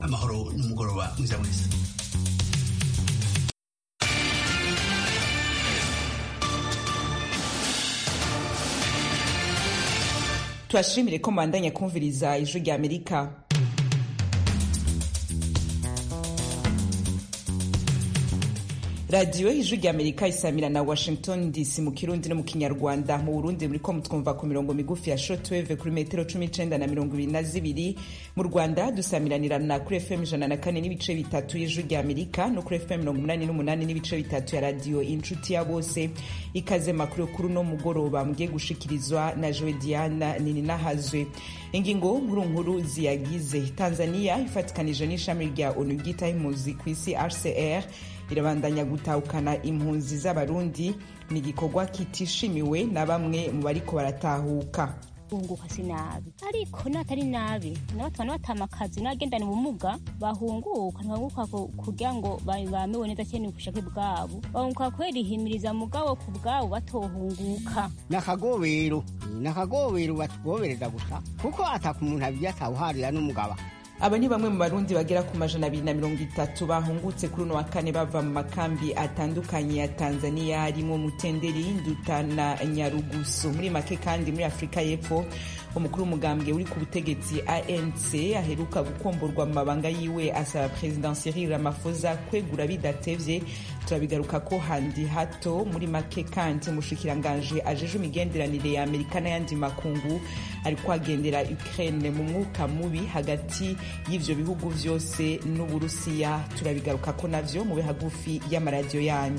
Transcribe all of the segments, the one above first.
amahoro n'umugoroba mwiza mwese tubashimire ko mubandanya kumviriza ijwi rya amerika radiyo ijwi rya amerika isamira na washington dc mu kirundi no mu kinyarwanda mu burundi muriko mutwumva ku mirongo migufi ya shortwave kuri metero cumi n'icenda na mirongo ibiri na zibiri mu rwanda dusamiranirana kuri fm ijana na kane n'ibice bitatu y'ijwi rya amerika no kuri fm mirongo umunani n'umunani n'ibice bitatu ya radiyo inshuti ya bose ikaze makuru kuri uno mugoroba mugiye gushikirizwa na jowe diana nininahazwe ingingo nkuru nkuru ziyagize tanzania ifatikanije n'ishami rya onu ryitaho impunzi ku isi rcr irabandanya gutahukana impunzi z'abarundi ni igikorwa kitishimiwe na bamwe mu bariko baratahuka bahunguka si nabi ariko natari nabi n'abatwana batama akazi n'abagendana ubumuga bahunguka ntibahunguka kugira ngo bamewe neza cyane ku bushake bwabo bahunguka kubera ihimiriza mugabo ku bwabo batohunguka nakagobero nakagobero batugobereza gusa kuko ataka umuntu abiri atawuharira n'umugabo aba ni bamwe mu barundi bagera ku majana abiri na mirongo itatu bahungutse kuri uno wa kane bava mu makambi atandukanye ya tanzania harimo mutenderi nduta na nyarugusu muri make kandi muri afurika y'epfo umukuru w'umugambwe uri ku butegetsi anc aheruka gukomborwa mu mabanga yiwe asaba perezida cyril ramaphosa kwegura bidatevye turabigaruka ko handi hato muri make kandi umushikiranganje ajeje imigenderanire ya amerika n'ayandi makungu ari kwagendera ukraine mu mwuka mubi hagati y'ivyo bihugu vyose n'uburusiya turabigaruka ko navyo mube hagufi y'amaradiyo yanyu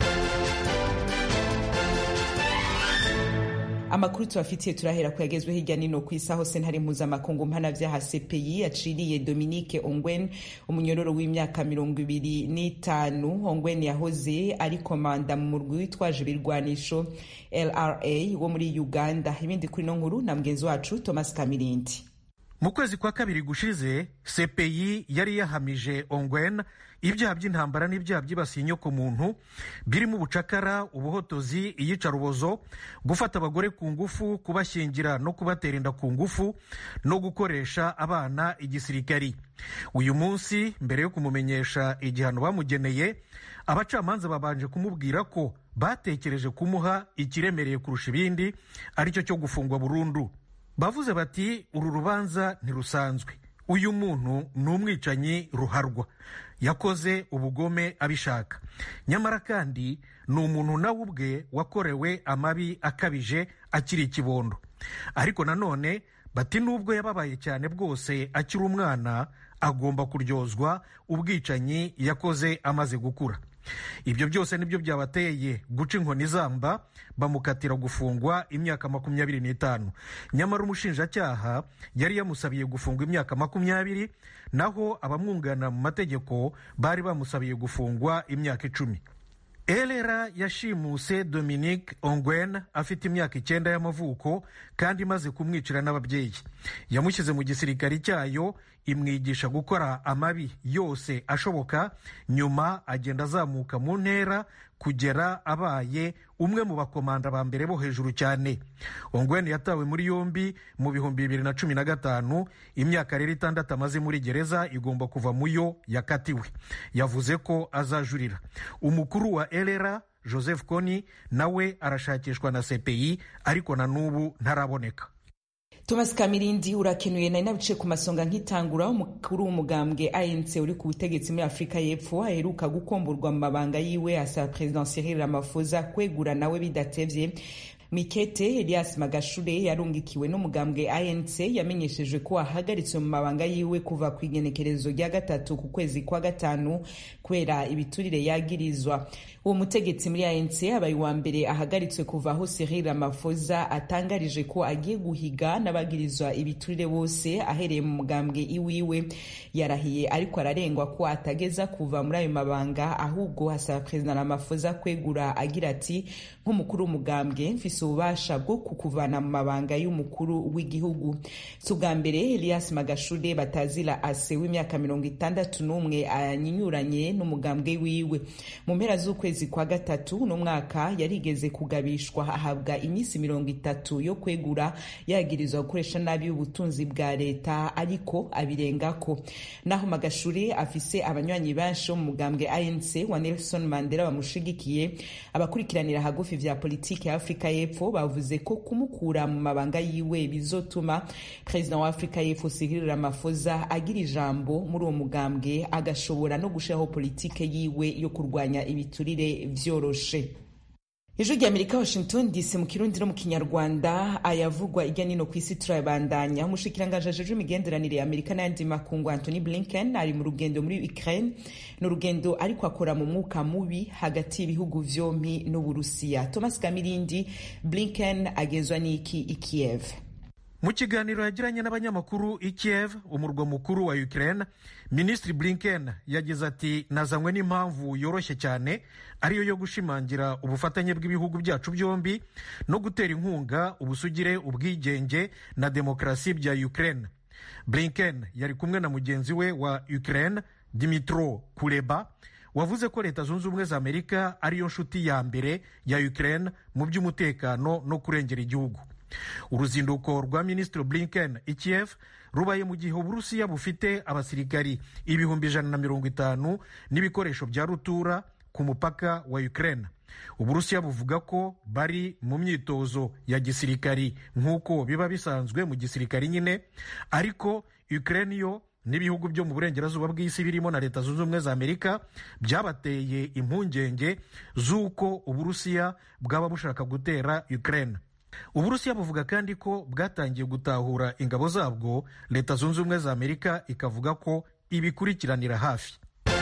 amakuru tubafitiye turahera ko yagezwe hirya nino ku isi aho sentare mpuzamakungu mpanavyaha cpi yaciriye dominique ongwen umunyororo w'imyaka mirongo ibiri n'itanu ongwen yahoze ari komanda mu murwi witwaje ibirwanisho lra wo muri uganda ibindi kuri ino nkuru na mugenzi wacu thomas kamirindi mu kwezi kwa kabiri gushize cpi yari yahamije ongwen ibyaha by'intambara n'ibyaha byibasiye inyokomuntu birimo ubucakara ubuhotozi iyicarubozo gufata abagore ku ngufu kubashyingira no kubatera inda ku ngufu no gukoresha abana igisirikari uyu munsi mbere yo kumumenyesha igihano bamugeneye abacamanza babanje kumubwira ko batekereje kumuha ikiremereye kurusha ibindi aricyo cyo gufungwa burundu bavuze bati uru rubanza ntirusanzwe uyu muntu ni umwicanyi ruharwa yakoze ubugome abishaka nyamara kandi ni umuntu nawe ubwe wakorewe amabi akabije akiri ikibondo ariko nanone bati nubwo yababaye cyane bwose akiri umwana agomba kuryozwa ubwicanyi yakoze amaze gukura ibyo byose nibyo byabateye guca inkoni zamba bamukatira gufungwa imyaka makumyabiri n'itanu nyamara umushinjacyaha yari yamusabiye gufungwa imyaka makumyabiri naho abamwunganira mu mategeko bari bamusabiye gufungwa imyaka icumi elera yashimuse dominique ongwen afite imyaka icyenda y'amavuko kandi imaze kumwicira n'ababyeyi yamushyize mu gisirikari cyayo imwigisha gukora amabi yose ashoboka nyuma agenda azamuka mu ntera kugera abaye umwe mu bakomanda ba mbere bo hejuru cyane ongwen yatawe muri yombi mu bihumbi bibiri na cumi na gatanu imyaka rero itandatu amaze muri gereza igomba kuva mu yo yakatiwe yavuze ko azajurira umukuru wa elera joseph kony nawe arashakishwa na cpi ariko na n'ubu ntaraboneka thomas kamirindi urakenuye nari nabice ku masonga nk'itangura umukuru w'umugambwe anc uri ku butegetsi muri afurika y'epfo aheruka gukomborwa mu mabanga yiwe asaba perezida cyril ramaphosa kwegura nawe bidatevye mikete elias magashure yarungikiwe n'umugambwe anc yamenyesheje ko ahagaritswe mu mabanga yiwe kuva ku igenekerezo rya gatatu ku kwezi kwa gatanu kubera ibiturire yagirizwa uwo mutegetsi muri anc abaye uwa mbere ahagaritswe kuva aho cyril ramaphosa atangarije ko agiye guhiga n'abagirizwa ibiturire bose ahereye mu mugambwe iwiwe yarahiye ariko ararengwa ko atageza kuva muri ayo mabanga ahubwo hasaba perezida ramaphosa kwegura agira ati nk'umukuru w'umugambwe mfise ifise ububasha bwo kukuvana mu mabanga y'umukuru w'igihugu si ubwa mbere elias magashude batazira ase w'imyaka mirongo itandatu n'umwe anyinyuranye n'umugambwe wiwe mu mpera z'ukwezi kwa gatatu n'umwaka yarigeze kugabishwa ahabwa iminsi mirongo itatu yo kwegura yagirizwa gukoresha nabi ubutunzi bwa leta ariko abirengako naho magashure afise abanywanyi benshi bo mu mugambwe anc wa nelson mandela bamushigikiye abakurikiranira hagufi vya politiki ya afurika y'epfo bavuze ko kumukura mu mabanga yiwe bizotuma perezida wa afurika y'epfo cyril ramaphosa agira ijambo muri uwo mugambwe agashobora no gushiraho politike yiwe yo kurwanya ibiturire vyoroshe ijwi rya amerika washington dc mu kirundi no mu kinyarwanda ayavugwa irya nino ku isi turayabandanya umushikiranganji ajejwe imigenderanire ya amerika n'ayandi makungu anthony blinken ari mu rugendo muri ukraine ni urugendo ariko akora mu mwuka mubi hagati y'ibihugu vyompi n'uburusiya thomas kamirindi blinken agenzwa n'iki i kiev mu kiganiro yagiranye n'abanyamakuru i kiev umurwa mukuru wa ukraine minisitiri blinken yagize ati nazanywe n'impamvu yoroshye cyane ariyo yo gushimangira ubufatanye bw'ibihugu byacu byombi no gutera inkunga ubusugire ubwigenge na demokarasi bya ukraine blinken yari kumwe na mugenzi we wa ukraine dimitro kuleba wavuze ko leta zunze ubumwe za amerika ariyo nshuti ya mbere ya ukraine mu by'umutekano no kurengera igihugu uruzinduko rwa minisitiri blinken i kiev rubaye mu gihe uburusiya bufite abasirikari ibihumbi ijana na mirongo itanu n'ibikoresho bya rutura ku mupaka wa ukraine uburusiya buvuga ko bari mu myitozo ya gisirikari nk'uko biba bisanzwe mu gisirikari nyine ariko ukraine yo n'ibihugu byo mu burengerazuba bw'isi birimo na leta zunze ubumwe za amerika byabateye impungenge z'uko uburusiya bwaba bushaka gutera ukraine uburusiya buvuga kandi ko bwatangiye gutahura ingabo zabwo leta zunze ubumwe za amerika ikavuga ko ibikurikiranira hafi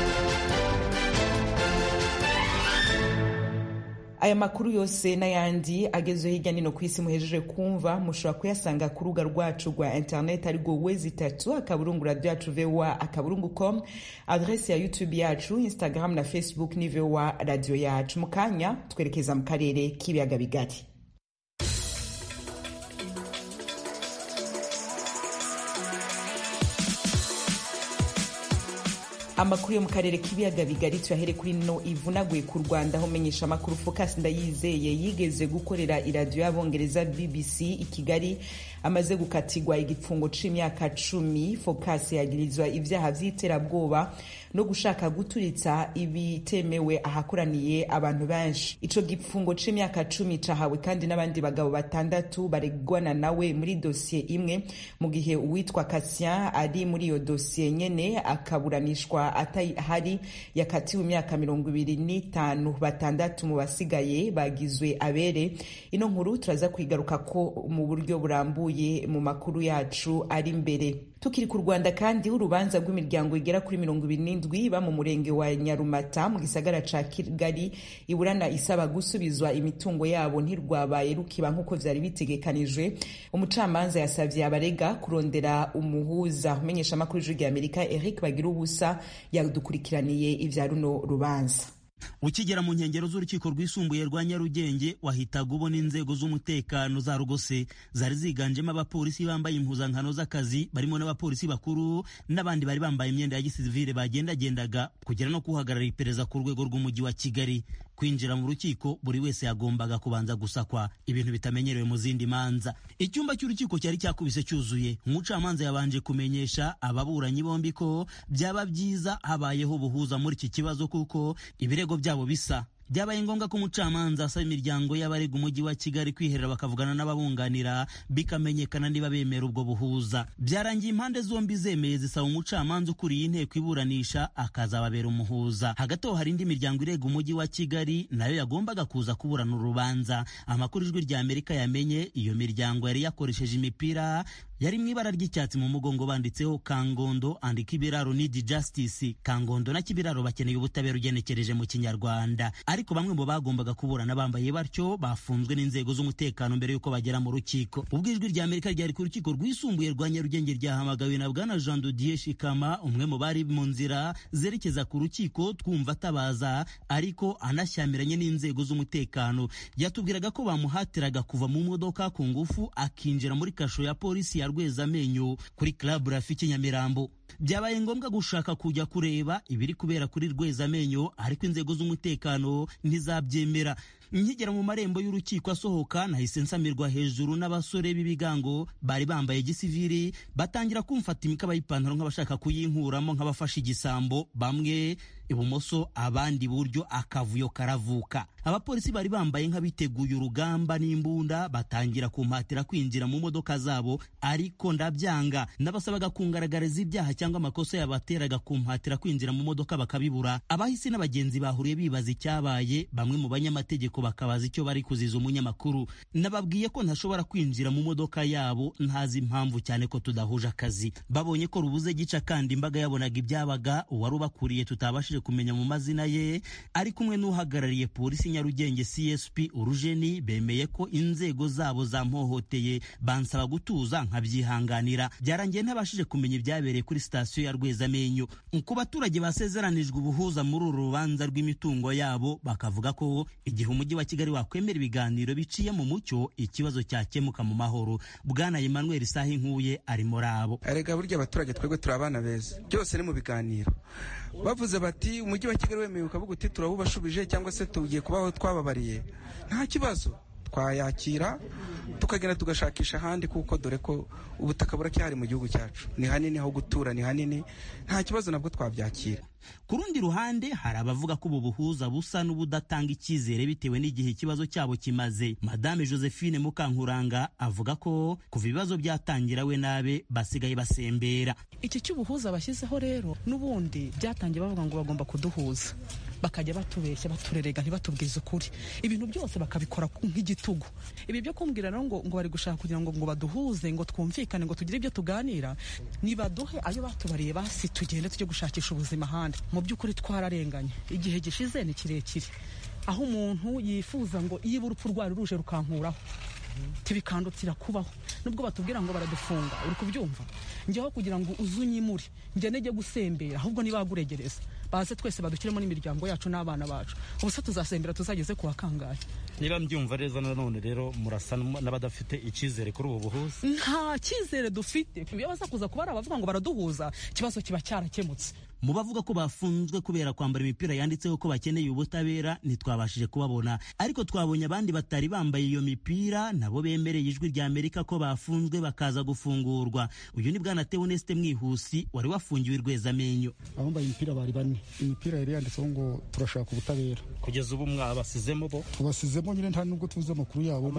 aya makuru yose n'ayandi agezweho hirya no hino ku isi muhejeje kumva mushobora kuyasanga ku rubuga rwacu rwa interineti arirwo wezi itatu akaburungu radiyo yacu vowa akaburungu com adresi ya youtube yacu instagram na facebook ni vowa radiyo yacu mu kanya twerekeza mu karere k'ibiyaga bigari amakuru yo mu karere k'ibiyaga bigari tuyahere kuri no ivunaguye ku rwanda aho menyesha amakuru focus ndayizeye yigeze gukorera iradiyo y'abongereza bbc i kigali amaze gukatirwa igifungo c'imyaka cumi focus yagirizwa ibyaha vy'iterabwoba no gushaka guturitsa ibitemewe ahakoraniye abantu benshi ico gifungo c'imyaka cumi cahawe kandi n'abandi bagabo batandatu baregwana nawe muri dosiye imwe mu gihe uwitwa kasien ari muri iyo dosiye nyene akaburanishwa atahari yakatiwe imyaka mirongo ibiri n'itanu batandatu mu basigaye bagizwe abere ino nkuru turaza kwigaruka ko mu buryo burambuye mu makuru yacu ari imbere tukiri ku rwanda kandi urubanza rw'imiryango igera kuri mirongo ibiri n'indwi iba mu murenge wa nyarumata mu gisagara ca kigali iburana isaba gusubizwa imitungo yabo ntirwabaye rukiba nk'uko vyari bitegekanijwe umucamanza yasavye abarega kurondera umuhuza umenyesha amakuru y'ijwi rya amerika eric bagira ubusa yadukurikiraniye ivya runo rubanza ukigera mu nkengero z'urukiko rwisumbuye rwa nyarugenge wahitaga ubona inzego z'umutekano za rugose zari ziganjemo abapolisi bambaye impuzankano z'akazi barimo n'abapolisi bakuru n'abandi bari bambaye imyenda ya gisivile bagendagendaga kugera no kuhagarara iperereza ku rwego rw'umujyi wa kigali kwinjira mu rukiko buri wese yagombaga kubanza gusakwa ibintu bitamenyerewe mu zindi manza icyumba cy'urukiko cyari cyakubise cyuzuye umucamanza yabanje kumenyesha ababuranyi bombi ko byaba byiza habayeho ubuhuza muri iki kibazo kuko ibirego byabo bisa byabaye ngombwa ko umucamanza asaba imiryango y'abarega umujyi wa kigali kwiherera bakavugana n'ababunganira bikamenyekana niba bemera ubwo buhuza byarangiye impande zombi zemeye zisaba umucamanza ukuriye inteko iburanisha akazababera umuhuza hagati aho hari indi miryango irega umujyi wa kigali nayo yagombaga kuza kuburana urubanza amakuru ijwi rya amerika yamenye iyo miryango yari yakoresheje imipira yari mu ibara ry'icyatsi mu mugongo banditseho kangondo and kibiraro need justice kangondo na kibiraro bakeneye ubutabera ugenekereje mu kinyarwanda ariko bamwe mu bagombaga kuburana bambaye batyo bafunzwe n'inzego z'umutekano mbere y'uko bagera mu rukiko ubwo ijwi rya amerika ryari ku rukiko rwisumbuye rwa nyarugenge ryahamagawe na bwana jean dodier shikama umwe mu bari mu nzira zerekeza ku rukiko twumva atabaza ariko anashyamiranye n'inzego z'umutekano yatubwiraga ko bamuhatiraga kuva mu modoka ku ngufu akinjira muri kasho ya polisi ya rwezamenyo kuri club rafiki nyamirambo byabaye ngombwa gushaka kujya kureba ibiri kubera kuri rwezamenyo ariko inzego z'umutekano ntizabyemera nkigera mu marembo y'urukiko asohoka nahise nsamirwa hejuru n'abasore b'ibigango bari bambaye gisiviri batangira kumfata imikaba y'ipantaro nk'abashaka kuyinkuramo nk'abafashe igisambo bamwe ibumoso abandi iburyo akavuyo karavuka abapolisi bari bambaye nk'abiteguye urugamba n'imbunda batangira kumpatira kwinjira mu modoka zabo ariko ndabyanga nabasabaga kungaragariza ibyaha cyangwa amakosa yabateraga kumpatira kwinjira mu modoka bakabibura abahisi n'abagenzi bahuriye bibaza icyabaye bamwe mu banyamategeko bakabaza icyo bari kuziza umunyamakuru nababwiye ko ntashobora kwinjira mu modoka yabo ntazi impamvu cyane ko tudahuje akazi babonye ko rubuze gica kandi imbaga yabonaga ibyabaga uwari ubakuriye tutabashije kumenya mu mazina ye ari kumwe n'uhagarariye polisi nyarugenge csp urujeni bemeye ko inzego zabo zampohoteye bansaba gutuza nkabyihanganira byarangiye ntabashije kumenya ibyabereye kuri sitasiyo ya rwezamenyo ku baturage basezeranijwe ubuhuza muri uru rubanza rw'imitungo yabo bakavuga ko igihe umujyi wa kigali wakwemera ibiganiro biciye mu mucyo ikibazo cyakemuka mu mahoro bwana emmanuel saha inkuye ari muri abo erega burya abaturage twebwe turi abana beza byose ni mu biganiro bavuze bati umujyi wa kigali wemeye ukavuga uti turabubashubije cyangwa se tugiye kubaho twababariye nta kibazo twayakira tukagenda tugashakisha ahandi kuko dore ko ubutaka buracyahari mu gihugu cyacu ni hanini ho gutura ni hanini nta kibazo nabwo twabyakira ku rundi ruhande hari abavuga ko ubu buhuza busa n'ubudatanga icyizere bitewe n'igihe ikibazo cyabo kimaze madame josephine mukankuranga avuga ko kuva ibibazo byatangira we nabe basigaye basembera iki cy'ubuhuza bashyizeho rero n'ubundi byatangiye bavuga ngo bagomba kuduhuza bakajya batubeshya baturerega ntibatubwize ukuri ibintu byose bakabikora nk'igitugu ibi byo kumbwira rero ngo ngo bari gushaka kugira ngo ngo baduhuze ngo twumvikane ngo tugire ibyo tuganira nibaduhe ayo batubariye basi tugende tujye gushakisha ubuzima ahandi mu by'ukuri twararenganye igihe gishize ni kirekire aho umuntu yifuza ngo iyo urupfu rwari ruje rukankuraho tibikandukira kubaho nubwo batubwira ngo baradufunga uri kubyumva njyeho kugira ngo uze unyimure njye nejye gusembera ahubwo nibaguregereza baze twese badukiremo n'imiryango yacu n'abana bacu ubuse tuzasembera tuzageze ku wakangaye niba mbyumva neza nanone rero murasa n'abadafite icyizere kuri ubu buhuza nta cyizere dufite iyo baza kuza kuba ari abavuga ngo baraduhuza ikibazo kiba cyarakemutse mu bavuga ko bafunzwe kubera kwambara imipira yanditseho ko bakeneye ubutabera ntitwabashije kubabona ariko twabonye abandi batari bambaye iyo mipira nabo bemereye ijwi rya amerika ko bafunzwe bakaza gufungurwa uyu ni bwana teoneste mwihusi wari wafungiwe i rwezamenyo abambaye imipira bari bane imipira yari yanditseho ngo turashaka ubutabera kugeza ubu mwabasizemo bo tubasizemo nyine nta nubwo tuzi amakuru yabo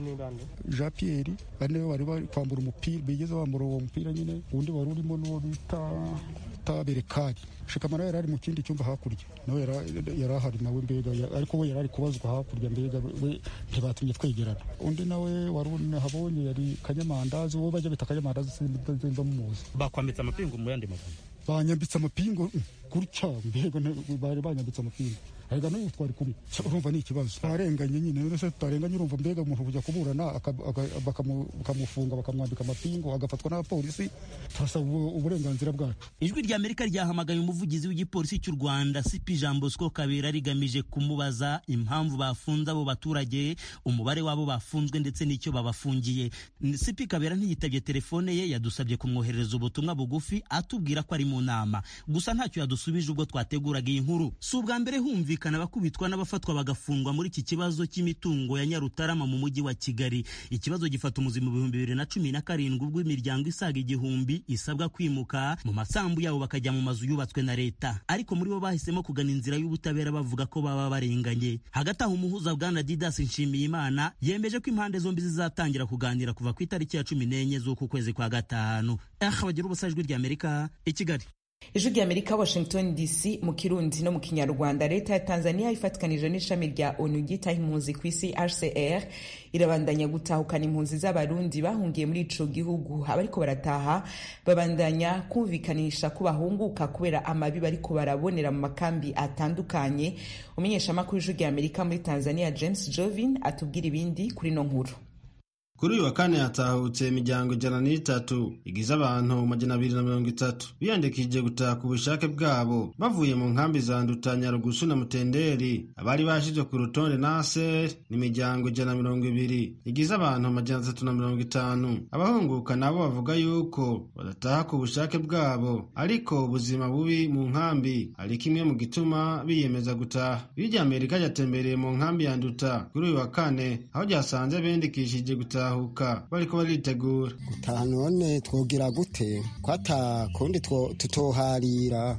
jean pierre bane bari bari kwambura umupira bigeze bambura uwo mupira nyine undi wari urimo n'uwo bita taberekari shikamara yari ari mu kindi cyumba hakurya nawe yari ahari nawe mbega ariko we yari ari kubazwa hakurya mbega we ntibatumye twegerana undi nawe wari habonye yari kanyamandazi uwo bajya bita kanyamandazi sinzi muzi bakwambitse amapingu mu yandi magambo banyambitse amapingu gutya mbega bari banyambitse amapingu arega n'uyu twari kumwe urumva ni ikibazo twarenganye nyine none se tutarenganye urumva mbega umuntu kujya kuburana bakamufunga bakamwambika amapingu agafatwa n'abapolisi turasaba uburenganzira bwacu ijwi rya amerika ryahamagaye umuvugizi w'igipolisi cy'u rwanda sipi jean bosco kabera rigamije kumubaza impamvu bafunze abo baturage umubare w'abo bafunzwe ndetse n'icyo babafungiye sipi kabera ntiyitabye telefone ye yadusabye kumwoherereza ubutumwa bugufi atubwira ko ari mu nama gusa ntacyo yadusubije ubwo twateguraga iyi nkuru si ubwa mbere humvikana abakubitwa n'abafatwa bagafungwa muri iki kibazo cy'imitungo ya nyarutarama mu mujyi wa kigali ikibazo gifata umuzi mu bihumbi bibiri na cumi na karindwi ubwo imiryango isaga igihumbi isabwa kwimuka mu masambu yabo bakajya mu mazu yubatswe na leta ariko muri bo bahisemo kugana inzira y'ubutabera bavuga ko baba barenganye hagati aho umuhuza bwana didas nshimiyimana yemeje ko impande zombi zizatangira kuganira kuva ku itariki ya cumi n'enye z'uku kwezi kwa gatanu aha bagira ubusa ijwi ry'amerika i kigali ijwi rya amerika washington dc mu kirundi no mu kinyarwanda leta ya tanzania ifatikanije n'ishami rya onu ryitaho impunzi ku isi hcr irabandanya gutahukana impunzi z'abarundi bahungiye muri ico gihugu abariko barataha babandanya kumvikanisha ko bahunguka kubera amabi bariko barabonera mu makambi atandukanye umumenyeshamakuru w'ijwi rya amerika muri tanzania james jovin atubwira ibindi kuri no nkuru kuri uyu wa kane hatahutse imiryango ijana n'itatu igize abantu majana abiri na mirongo itatu biyandikishije gutaha ku bushake bwabo bavuye mu nkambi za nduta nyarugusu na mutenderi abari bashyizwe ku rutonde naser ni imiryango ijana na mirongo ibiri igize abantu majana atatu na mirongo itanu abahunguka nabo bavuga yuko badataha ku bushake bwabo ariko ubuzima bubi mu nkambi ari kimwe mu gituma biyemeza gutaha birya amerika ryatembereye mu nkambi ya nduta kuri uyu wa kane aho ryasanze biyandikishije gutaha gutahuka bariko baritegura gutaha none twogira gute kwata kundi tutoharira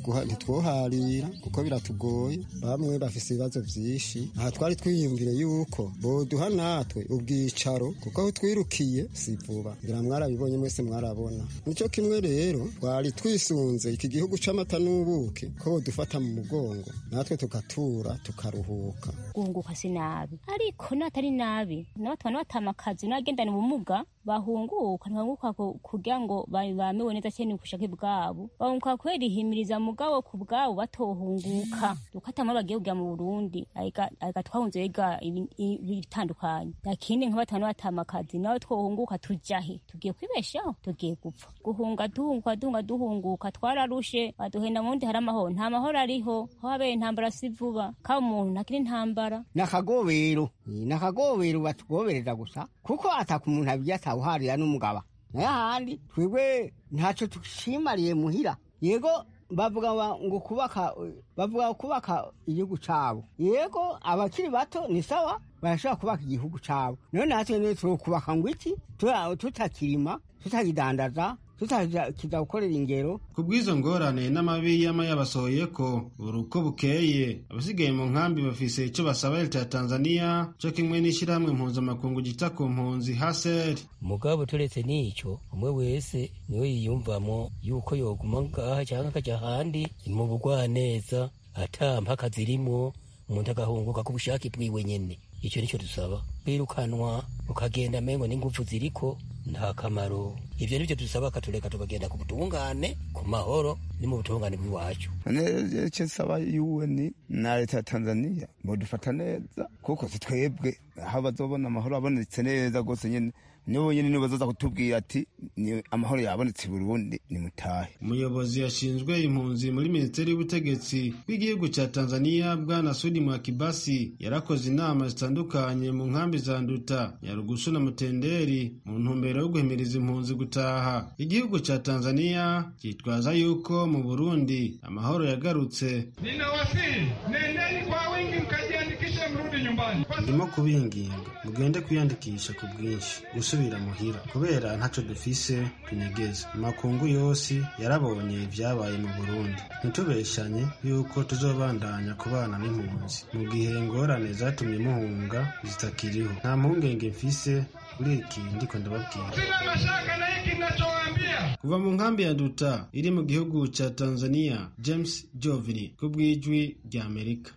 ntitwoharira kuko biratugoye bamwe bafise ibibazo vyinshi aha twari twiyumvire yuko boduha natwe ubwicaro kuko aho twirukiye si vuba ngira mwarabibonye mwese mwarabona nico kimwe rero twari twisunze iki gihugu c'amata n'ubuki ko bodufata mu mugongo natwe tugatura tukaruhuka guhunguka si nabi ariko natari nabi nabatwana batamakazi akazi n'abagendana ubumuga bahunguka ntibahunguka kugira ngo bamewe neza cyane ubushake bwabo bahunguka kubera ihimiriza mugabo ku bwabo batohunguka dukatamo bagiye kujya mu burundi areka twahunze biga ibitandukanye nakindi nka batanu batama akazi nawe twohunguka tujahe tugiye kwibeshaho tugiye gupfa guhunga duhunguka duhunga duhunguka twararushe baduhenda mu wundi hari amahoro nta mahoro ariho aho habeye intambara si vuba kaba umuntu ntakiri intambara ni akagobero ni akagobero batugobereza gusa kuko ataka umuntu abirya atawuharira n'umugaba nayo ahandi twebwe ntacyo dushimariye muhira yego bavuga ngo kubaka bavuga kubaka igihugu cyabo yego abakiri bato ni sawa barashobora kubaka igihugu cyabo none natwe niyo turokubaka ngo iki tutakirima tutakidandaza tutakiza gukorera ingero ku bw'izo ngorane n'amabi y'ama yabasohoye ko buri uko bukeye abasigaye mu nkambi bafise icyo basaba leta ya tanzania cyo kimwe n'ishyirahamwe mpuzamakungu gita ku mpunzi haseri mugabo turetse n'icyo umwe wese niwe yiyumvamo yuko yoguma ngaha cyangwa akajya ahandi mu bugwaneza ata mpaka zirimo umuntu agahunguka ku bushake bwiwe nyene icyo nicyo dusaba birukanwa ukagenda mengo n'ingufu ziriko nta kamaro ivyo nivyo dusaba katureka tukagenda ku butungane ku mahoro ni mu butungane bw'iwacu icyo nsaba UN na leta ya Tanzania bodufata neza kuko si twebwe aho bazobona amahoro abonetse neza rwose nyene nibo nyene nibo bazoza kutubwira ati ni amahoro yabonetse i Burundi ni mutahe umuyobozi yashinzwe impunzi muri minisiteri y'ubutegetsi bw'igihugu cya Tanzania bwana Sudi Mwakibasi yarakoze inama zitandukanye mu nkambi za Nduta Nyarugusu na Mutenderi mu ntumbero yo guhimiriza impunzi gutaha igihugu cya Tanzania cyitwaza yuko mu Burundi amahoro yagarutse ninawasihi nendeni kwa wingi mkajiandikishe mrudi nyumbani ndimo kubinginga mugende kwiyandikisha ku bwinshi gusubira muhira kubera ntacyo dufise tunyegeza amakungu yose yarabonye ibyabaye mu burundi ntitubeshanye yuko tuzobandanya kubana n'impunzi mu gihe ingorane zatumye muhunga zitakiriho nta mpungenge mfise kuri iki ndiko ndababwira sina mashaka na hiki ninachowaambia kuva mu nkambi ya duta iri mu gihugu cya tanzania james jovini ku bw'ijwi rya amerika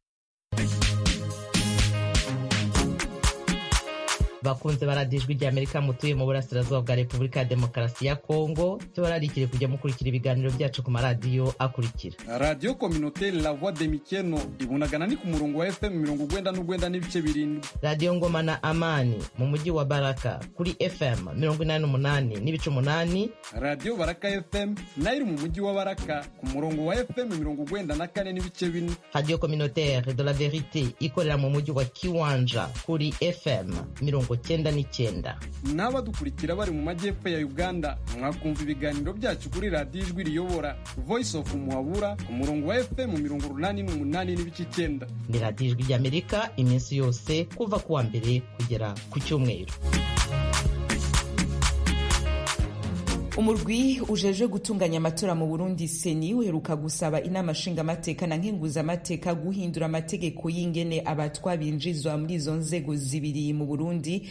bakunze baradijwe rya amerika mutuye mu burasirazuba bwa repubulika ya demokarasi ya kongo tubararikire kujya mukurikira ibiganiro byacu ku maradiyo akurikira radiyo kominote la voix de mikeno ibunagana ni ku murongo wa fm mirongo ugwenda n'ugwenda n'ibice birindwi radiyo ngoma na amani mu mujyi wa baraka kuri fm mirongo inani n'umunani n'ibice umunani radiyo baraka fm nayo iri mu mujyi wa baraka ku murongo wa fm mirongo ugwenda na kane n'ibice bine radiyo communautaire de la verite ikorera mu mujyi wa kiwanja kuri fm mirongo cyenda n'icyenda n'abadukurikira bari mu majyepfo ya uganda mwakumva ibiganiro byacu kuri radiyo ijwi riyobora voice of muhabura ku murongo wa fm mirongo urunani n'umunani n'ibice icyenda ni radiyo ijwi ry'amerika iminsi yose kuva ku wa mbere kugera ku cyumweru umurwi ujeje gutunganya amatora mu burundi seni uheruka gusaba inama nshingamateka na nkenguzamateka guhindura amategeko y'ingene abatwa binjizwa muri izo nzego zibiri mu burundi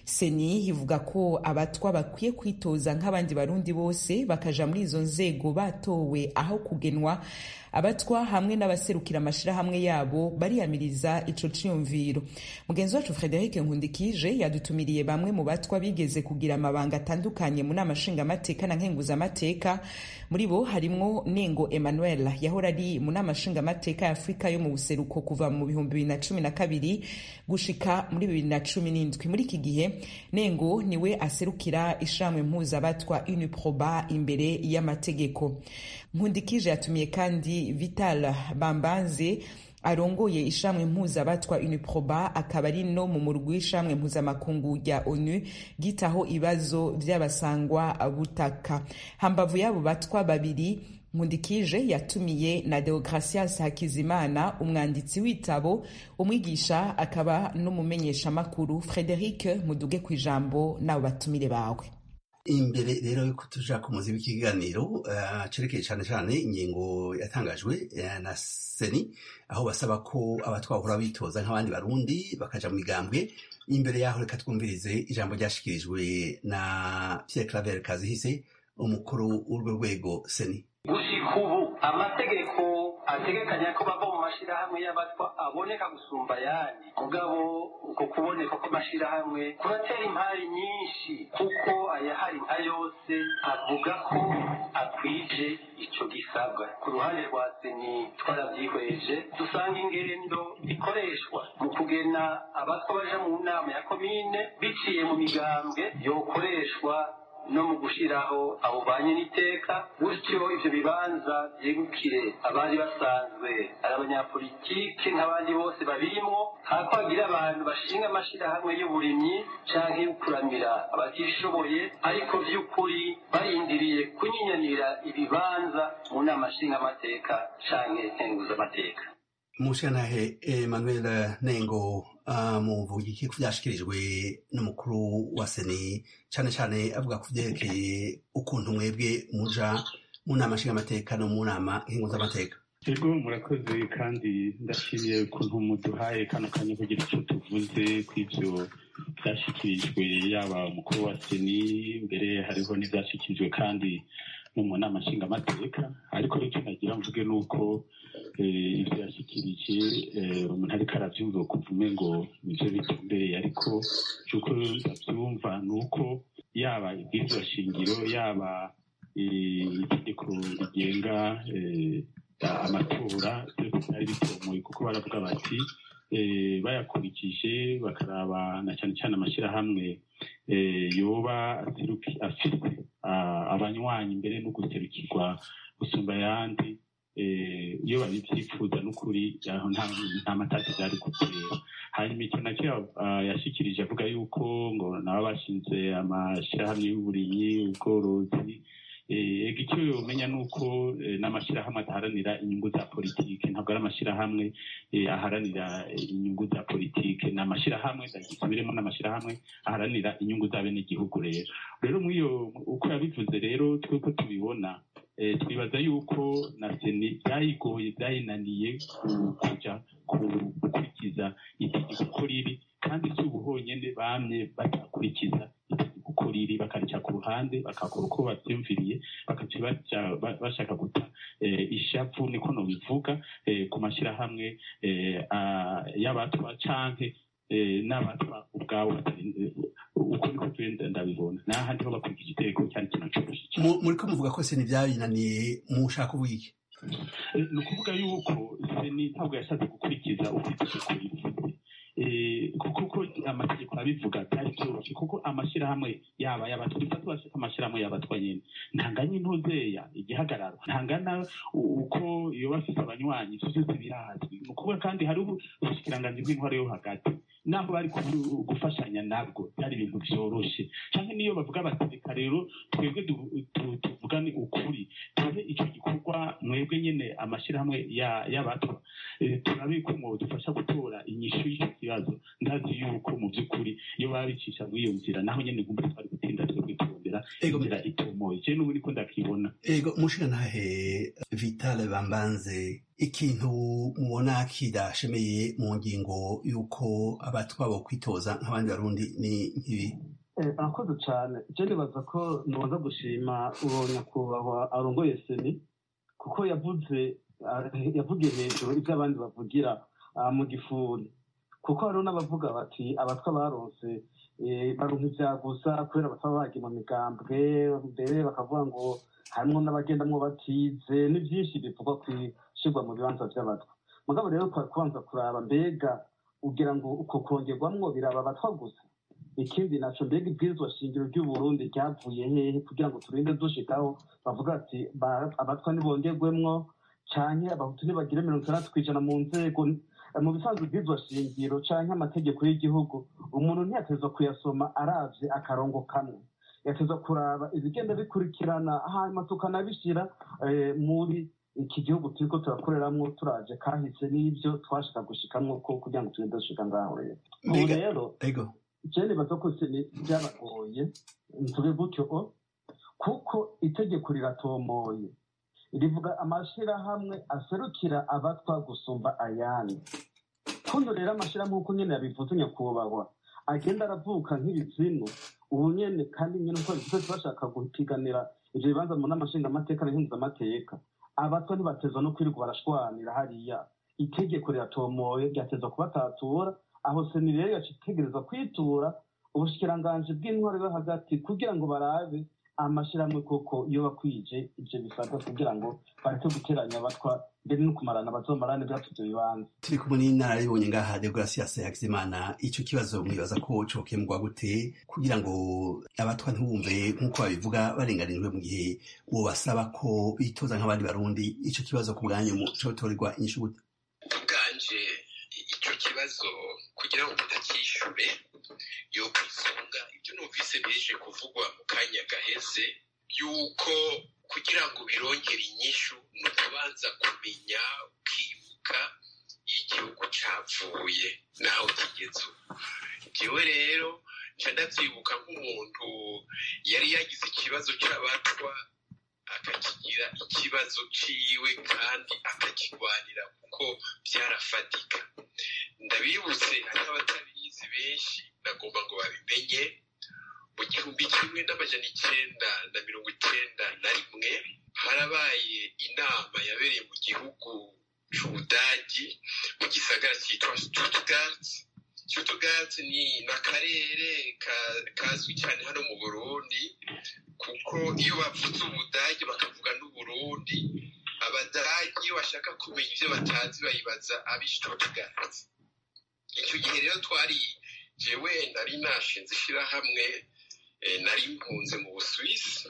seni ivuga ko abatwa bakwiye kwitoza nk'abandi barundi bose bakaja muri izo nzego batowe aho kugenwa abatwa hamwe n'abaserukira amashirahamwe yabo bariyamiriza ico ciyumviro mugenzi wacu frederic nkundikije yadutumiriye bamwe mu batwa bigeze kugira amabanga atandukanye mu nama nshingamateka na nkenguzamateka muri bo harimwo nengo emmanuel yahora ari mu nama nshingamateka ya afurika yo mu buseruko kuva mu bihumbi bibiri na cumi na kabiri gushika muri bibiri na cumi n'indwi muri iki gihe nengo niwe aserukira ishirahamwe mpuzabatwa uniproba imbere y'amategeko nkundikije yatumiye kandi vital bambanze arongoye ishamwe mpuzabatwa uniproba akaba ari no mu murwi w'ishamwe mpuzamakungu rya onu ryitaho ibibazo by'abasangwa butaka hambavu y'abo batwa babiri nkundikije yatumiye na deogratias hakizimana umwanditsi w'itabo umwigisha akaba n'umumenyeshamakuru frederic muduge ku ijambo n'abo batumire bawe imbere rero yuko tuja ku muzi w'ikiganiro cerekeye cyane cyane ingingo yatangajwe na seni aho basaba ko abatwahora bitoza nk'abandi barundi bakaja mu migambwe imbere yaho reka twumvirize ijambo ryashikirijwe na Pierre Claver Kazihise umukuru w'urwo rwego seni gushika ubu amategeko ategekanya ko bava mu mashirahamwe y'abatwa aboneka gusumba ayandi mugabo uko kuboneka kw'amashirahamwe kuratera impari nyinshi kuko ayahari nka yose avuga ko akwije ico gisabwa ku ruhande rwa seni twaravyihweje dusanga ingendo ikoreshwa mu kugena abatwa baja mu nama ya komine biciye mu migambwe yokoreshwa no mu gushiraho abo banye n'iteka gutyo ivyo bibanza vyegukire abari basanzwe ari abanyapolitike nk'abandi bose babirimwo hako hagira abantu bashinga amashirahamwe y'uburimyi canke y'ukuramira abatishoboye ariko vy'ukuri barindiriye kunyinyanira ibibanza mu nama nshingamateka canke nkenguzamateka mushanahe emmanuel nengo muvuga iki ku byashikirijwe n'umukuru wa seni cyane cyane avuga ku byerekeye ukuntu mwebwe muja mu nama nshingamateka no mu nama nkenguzamateka ego murakoze kandi ndashimiye ukuntu muduhaye kano kanya kugira icyo tuvuze ku ibyo byashyikirijwe yaba umukuru wa seni mbere hariho n'ibyashyikirijwe kandi no mu nama nshingamateka ariko icyo nagira mvuge ni uko ibyo yashyikirije umuntu ariko arabyumva kuvume ngo nibyo bitumbereye ariko cy'uko ndabyumva ni uko yaba ibwirizwa shingiro yaba itegeko rigenga amatora byose byari bitomoye kuko baravuga bati bayakurikije bakaraba na cyane cyane amashyirahamwe yoba afite abanywanyi mbere no guserukirwa gusumba ayandi iyo babibyifuza n'ukuri nta matati byari gutera hanyuma icyo nacyo yashyikirije avuga yuko ngo nabo bashinze amashyirahamwe y'uburimyi ubworozi icyo umenya ni uko n'amashyirahamwe adaharanira inyungu za politiki ntabwo ari amashyirahamwe aharanira inyungu za politiki ni amashyirahamwe ndagisubiremo n'amashyirahamwe aharanira inyungu za bene igihugu rero rero iyo uko yabivuze rero twuko tubibona twibaza yuko na seni byayigoye byayinaniye kujya gukurikiza itegeko uko riri kandi si ubu honyine bamye batakurikiza itegeko uko riri bakarica ku ruhande bakakora uko babyumviriye bakaca bashaka guta ishavu niko nobivuga ku mashyirahamwe y'abatwa canke n'abatwa ubwabo uko niko tugenda ndabibona n'ahandi ho bakurikije itegeko cyari kintu cyoroshye muri ko muvuga ko seni byabinaniye mushaka ubu iki ni ukuvuga yuko seni ntabwo yashatse gukurikiza uko itegeko rivuze kuko amategeko abivuga byari byoroshye kuko amashyirahamwe yaba y'abatwa dufate bashaka amashyirahamwe y'abatwa nyine ntanganya intuzeya igihagararo ntangana uko iyo bafite abanywanyi ibyo byose birazwi ni ukuvuga kandi hari ubushikiranganji bw'intwaro yo hagati naho bari gufashanya nabwo byari ibintu byoroshye cyangwa niyo bavuga bati reka rero twebwe tuvuge tuvuga ni ukuri tube icyo gikorwa mwebwe nyine amashyirahamwe y'abato turabe ko dufasha gutora inyishu y'icyo kibazo ndazi yuko mu by'ukuri iyo baba bicisha muri iyo nzira naho nyine ngumva twari gutinda twe kwitondera inzira itomoye je n'ubu niko ndakibona ego mushigantahe vitale bambanze ikintu mubona kidashemeye mu ngingo y'uko abatwabo kwitoza nk'abandi barundi ni nk'ibi arakoze cyane je nibaza ko noza gushima uwo nyakubahwa arongoye seni kuko yavuze yavugiye hejuru ibyo abandi bavugira mu gifuri kuko hariho n'abavuga bati abatwa baronse baronka ibyagusa kubera bataba bagiye mu migambwe mbere bakavuga ngo harimo n'abagendamwo batize ni byinshi bivugwa ku ishyirwa mu bibanza by'abatwa mugabo rero kubanza kuraba mbega ugira ngo uko kongerwamwo biraba abatwa gusa ikindi naco mbega ibwirizwa shingiro ry'uburundi ryavuye hehe kugira ngo turinde dushikaho bavuga ati abatwa ntibongerwemwo canke abahutu ntibagire mirongo itandatu kw'ijana mu nzego mu bisanzwe ibwirizwa shingiro canke amategeko y'igihugu umuntu ntiyatezwa kuyasoma aravye akarongo kamwe yatezwa kuraba ibigenda bikurikirana hanyuma tukanabishira muri iki gihugu turiko turakoreramwo turaje kahise n'ivyo twashaka gushikamwo ko kugira ngo turinde dushika ngaho rero ubu rero je nibaza ko byabagoye mvuge gutyo kuko itegeko riratomoye rivuga amashirahamwe aserukira abatwa gusumba ayandi kuno rero amashirahamwe uko nyene yabivuze nyakubahwa agenda aravuka nk'ibizinu ubu nyene kandi nyene uko bivuze bashaka gupiganira ivyo bibanza mu nama nshingamateka n'impuzamateka abatwa ntibatezwa no kwirirwa barashwanira hariya itegeko riratomoye ryatezwa kubatatura aho seni rero yaca itegereza kwitura ubushikiranganji bw'intwaro yo hagati kugira ngo barabe amashirahamwe koko iyo bakwije ivyo bisabwa kugira ngo bareke guteranya abatwa mbere no kumarana bazomarane bwatwo ivyo bibanza turi kumwe n'inararibonye ngaha deogratias hakizimana ico kibazo mwibaza ko cokemurwa gute kugira ngo abatwa ntibumve nk'uko babivuga barenganijwe mu gihe uwo basaba ko bitoza nk'abandi barundi ico kibazo ku bwanyu cotorerwa inyishu gute bwanje icyo kibazo kugira ngo tutakishure yo kwisunga ibyo numvise bije kuvugwa mu kanya gaheze yuko kugira ngo birongere inyishu ni ukubanza kumenya ukibuka igihugu capfuye naho kigeze ubu jewe rero nca ndavyibuka nk'umuntu yari yagize ikibazo c'abatwa akakigira ikibazo ciwe kandi akakigwanira kuko byarafatika ndabibutse hariho abatabizi benshi nagomba ngo babimenye mu gihumbi kimwe n'amajana icenda na mirongo icenda na rimwe harabaye inama yabereye mu gihugu c'ubudagi mu gisagara cyitwa stuttgart stuttgart ni n'akarere kazwi cyane hano mu burundi kuko iyo bavuze ubudagi bakavuga n'uburundi abadagi iyo bashaka kumenya ibyo batazi bayibaza ab'i stuttgart icyo gihe rero twari jewe nari nashinze ishyirahamwe nari mpunze mu busuwisi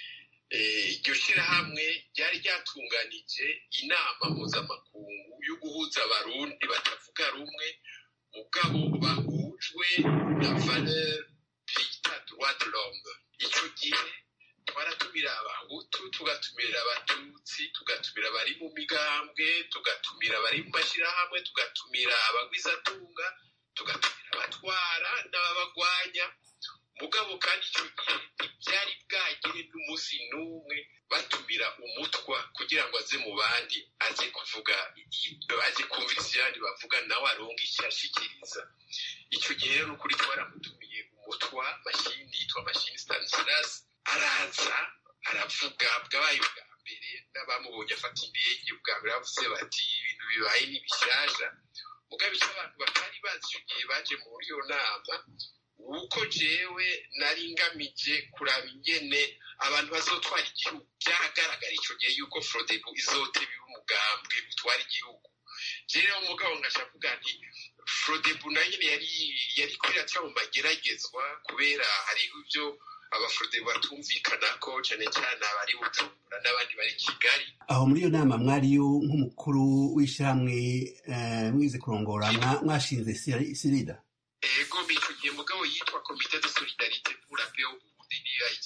iryo shyirahamwe ryari ryatunganije inama mpuzamakungu yo guhuza abarundi batavuga rumwe mugabo bahujwe na valeur bita droit de l'homme icyo gihe twaratumira abahutu tugatumira abatutsi tugatumira abari mu migambwe tugatumira abari mu mashyirahamwe tugatumira abagwizatunga tugatumira abatwara n'ababagwanya mugabo kandi icyo gihe ntibyari bwagire n'umunsi n'umwe batumira umutwa kugira ngo aze mu bandi aze kuvuga aze kumviriza ibyandi bavuga nawe aronga icyo ashikiriza icyo gihe rero n'ukuri twaramutumiye umutwa mashini yitwa mashini stanislas araza aravuga bwabaye ubwa mbere n'abamubonye afata indege ubwa mbere bavuze bati ibintu bibaye ni bishyashya mugabo icyo abantu batari bazi icyo gihe baje muri iyo nama uko jewe nari ngamije kuraba ingene abantu bazotwara igihugu byaragaragara icyo gihe yuko frodebu izoteba umugambwe utwara igihugu rero umugabo ngashavuga nti frodebu nayo nyine yari yari kwiraca mu mageragezwa kubera hariho ibyo abafrodebu batumvikana ko cyane cyane abari bujumbura n'abandi bari kigali aho muri iyo nama mwariyo nk'umukuru w'ishyirahamwe mwize kurongora mwashinze sirida ego icyo gihe mugabo yitwa komite de solidarite pour la paix au Burundi niyo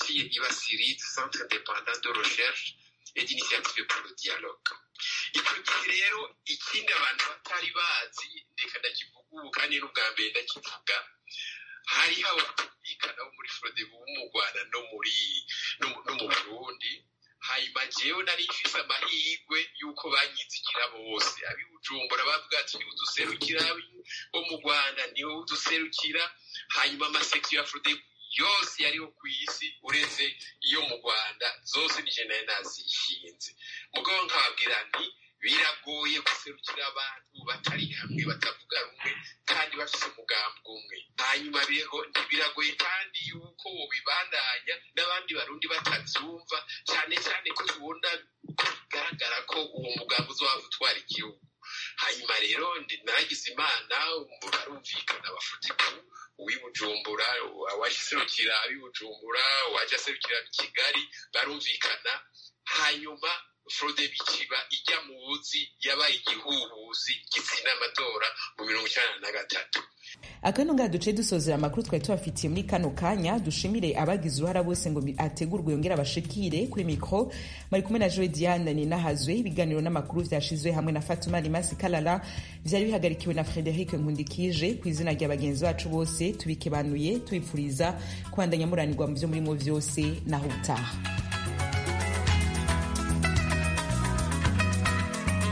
CIE iba CIRID Centre Indépendant de Recherche et d'Initiative pour le Dialogue icyo gihe rero ikindi abantu batari bazi reka ndakivuga ubu kandi n'ubwa mbere ndakivuga hariho abatumvikana bo muri forodebu bo mu rwanda no muri no mu burundi hanyuma jewe nari mfise amahirwe y'uko banyizikira bose abi bujumbura bavuga ati niwe uduserukira bo mu rwanda niwe uduserukira hanyuma amasekisiyo ya forodebu yose yariho ku isi uretse iyo mu rwanda zose nije nayo nazishinze mugabo nkababwira nti biragoye guserukira abantu batari hamwe batavuga rumwe kandi bafite umugambi umwe hanyuma ntibiragoye kandi yuko bibandanya n'abandi barundi batabyumva cyane cyane ko tubona ko bigaragara ko uwo mugambi uzaba utwara igihugu hanyuma rero nagize imana barumvikana bafutiku uw'ibujumbura uwaje aserukira ab'ibujumbura uwaje aserukira kigali barumvikana hanyuma frode bikiba ijya mu buzi yabaye igihuhusi gitsina amatora mu mirongo icyenda na gatatu akano ngaha duce dusozera amakuru twari tubafitiye muri kano kanya dushimire abagize uruhara bose ngo ategurwe yongere abashikire kuri mikoro bari kumwe na joe diane ninahazwe ibiganiro n'amakuru vyashizwe hamwe na fatuma rimasi kalala vyari bihagarikiwe na frederic nkundikije ku izina rya bagenzi bacu bose tubikebanuye tubipfuriza kubandanya muranirwa mu vyo murimo vyose naho utaha